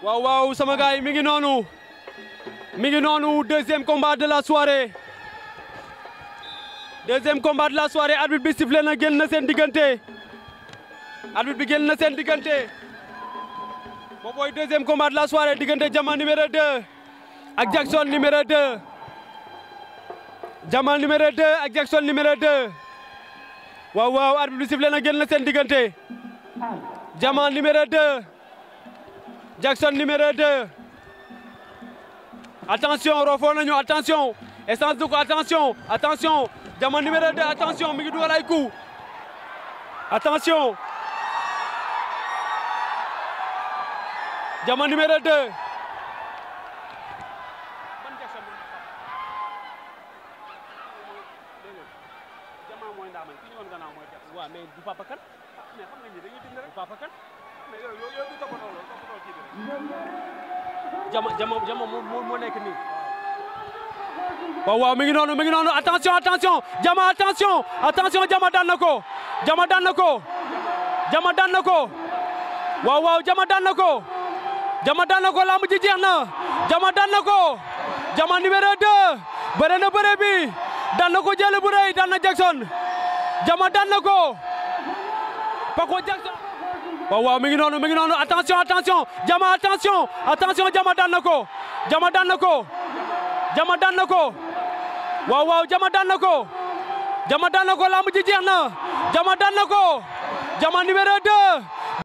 waaw waaw sama gars yi mi ngi noonu mi ngi noonu deuxième combat de la soirée deuxième combat de la soirée arbitre bi sifflé na génn na seen diggante arbitre bi génn na seen diggante boobu mooy deuxième combat de la soirée diggante Jama numéro 2 ak Jackson numéro 2 Jama numéro 2 ak Jackson numéro 2 waaw waaw arbitre bi sifflé na génn na seen diggante Jama numéro 2 Jackson numéro 2 attention rofo nañu attention essence du ko attention attention Jama numéro 2 attention mi ngi dugal ay coup attention Jama numéro 2 waaw mais du papa kan mais xam nga ni dañuy dindi rek papa kan mais yow yow yow du toppatoo loolu toppatoo kii bi Jama Jama Jama moo moo nekk nii waaw waaw mi ngi noonu mi ngi noonu attention attention Jama attention attention Jama daan na ko Jama daan na ko Jama daan na ko waaw waaw Jama daan na ko Jama daan na ko lamb ji jeex na Jama daan na ko Jama numéro 2 bëre na bëre bi daan na ko jël bu rëy daan na Jackson Jama daan na ko Paco Jackson waaw waaw mi ngi noonu mi ngi noonu attention attention Jama attention attention Jama daan na ko Jama daan na ko Jama daan na ko waaw waaw Jama daan na ko Jama daan na ko lamb ji jeex na Jama daan na ko Jama numéro 2